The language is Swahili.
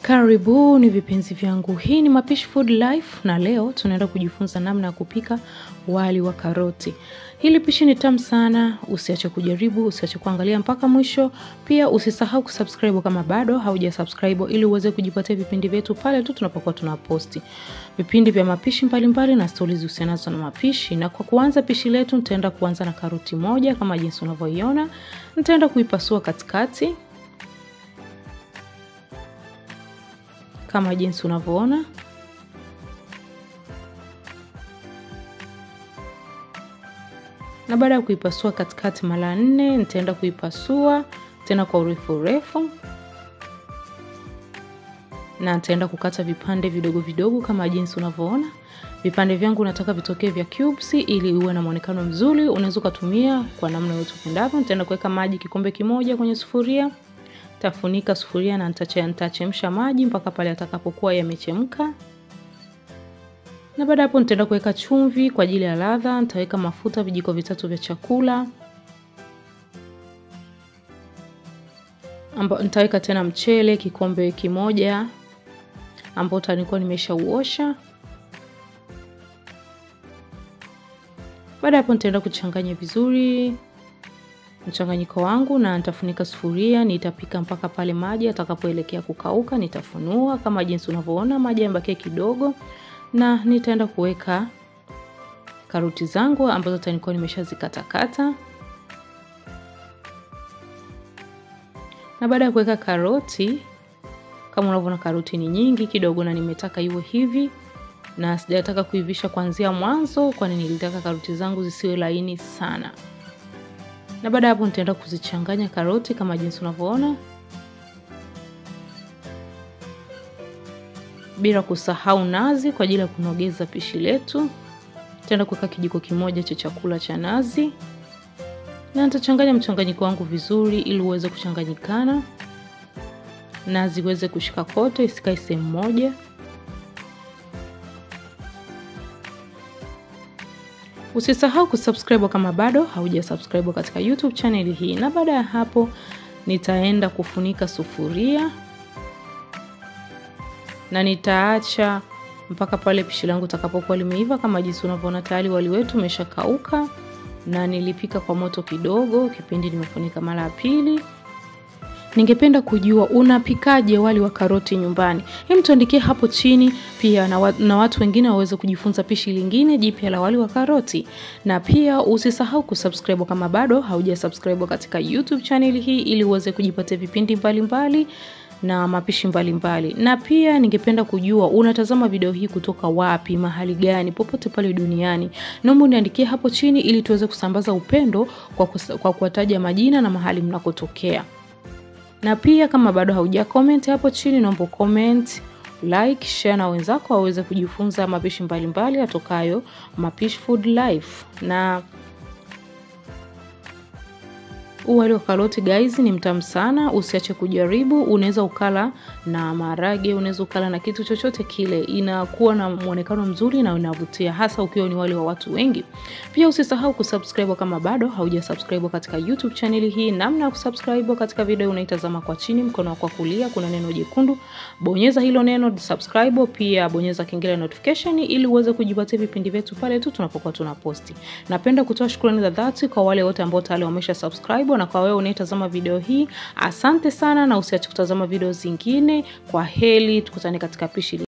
Karibuni vipenzi vyangu, hii ni Mapishi Food Life na leo tunaenda kujifunza namna ya kupika wali wa karoti. Hili pishi ni tamu sana, usiache kujaribu, usiache kuangalia mpaka mwisho. Pia usisahau kusubscribe kama bado hauja subscribe ili uweze kujipatia vipindi vyetu pale tu tunapokuwa tunaposti vipindi vya mapishi mbalimbali na stori zihusianazo na mapishi. Na kwa kuanza pishi letu, nitaenda kuanza na karoti moja kama jinsi unavyoiona. Nitaenda kuipasua katikati kama jinsi unavyoona. Na baada ya kuipasua katikati mara nne, nitaenda kuipasua tena kwa urefu urefu, na nitaenda kukata vipande vidogo vidogo kama jinsi unavyoona. Vipande vyangu nataka vitokee vya cubes ili uwe na muonekano mzuri. Unaweza ukatumia kwa namna yote upendavyo. Nitaenda kuweka maji kikombe kimoja kwenye sufuria tafunika sufuria na nitachemsha maji mpaka pale atakapokuwa yamechemka. Na baada hapo nitaenda kuweka chumvi kwa ajili ya ladha. Nitaweka mafuta vijiko vitatu vya chakula, ambao nitaweka tena mchele kikombe kimoja ambao nilikuwa nimeshauosha. Baada hapo nitaenda kuchanganya vizuri mchanganyiko wangu na nitafunika sufuria. Nitapika mpaka pale maji atakapoelekea kukauka. Nitafunua kama jinsi unavyoona, maji yamebakia kidogo, na nitaenda kuweka karoti zangu ambazo nilikuwa nimeshazikatakata. Na baada ya kuweka karoti, kama unavyoona, karoti ni nyingi kidogo, na nimetaka iwe hivi, na sijataka kuivisha kuanzia mwanzo, kwani nilitaka karoti zangu zisiwe laini sana na baada ya hapo nitaenda kuzichanganya karoti kama jinsi unavyoona, bila kusahau nazi kwa ajili ya kunogeza pishi letu. Nitaenda kuweka kijiko kimoja cha chakula cha nazi, na nitachanganya mchanganyiko wangu vizuri ili uweze kuchanganyikana, nazi iweze kushika kote, isikae sehemu moja. Usisahau kusubscribe kama bado hauja subscribe katika YouTube channel hii. Na baada ya hapo nitaenda kufunika sufuria na nitaacha mpaka pale pishi langu takapokuwa limeiva. Kama jinsi unavyoona, tayari wali wetu umeshakauka na nilipika kwa moto kidogo kipindi nimefunika mara ya pili. Ningependa kujua unapikaje wali wa karoti nyumbani? Hem, tuandikie hapo chini pia na, wa, na watu wengine waweze kujifunza pishi lingine jipya la wali wa karoti. Na pia usisahau kusubscribe kama bado hauja subscribe katika YouTube channel hii ili uweze kujipatia vipindi mbalimbali mbali na mapishi mbalimbali mbali. Na pia ningependa kujua unatazama video hii kutoka wapi, mahali gani, popote pale duniani. Naomba uniandikie hapo chini ili tuweze kusambaza upendo kwa, kwa kuwataja majina na mahali mnakotokea na pia kama bado hauja comment hapo chini, naomba comment, like, share na wenzako waweze kujifunza mapishi mbalimbali atokayo Mapishi Food Life. Na wali wa karoti guys ni mtamu sana, usiache kujaribu. Unaweza ukala na maharage, unaweza ukala na kitu chochote kile, inakuwa na muonekano mzuri na unavutia, hasa ukiwa ni wali wa watu wengi. Pia usisahau kusubscribe kama bado hauja subscribe katika YouTube channel hii. Namna ya kusubscribe katika video unaitazama kwa chini, mkono wako wa kulia kuna neno jekundu, bonyeza hilo neno subscribe. Pia bonyeza kengele notification ili uweze kujipatia vipindi vyetu pale tu tunapokuwa tunaposti. Napenda kutoa shukrani za dhati kwa wale wote ambao tayari wamesha subscribe na kwa wewe unayetazama video hii, asante sana, na usiache kutazama video zingine. Kwa heri, tukutane katika pishi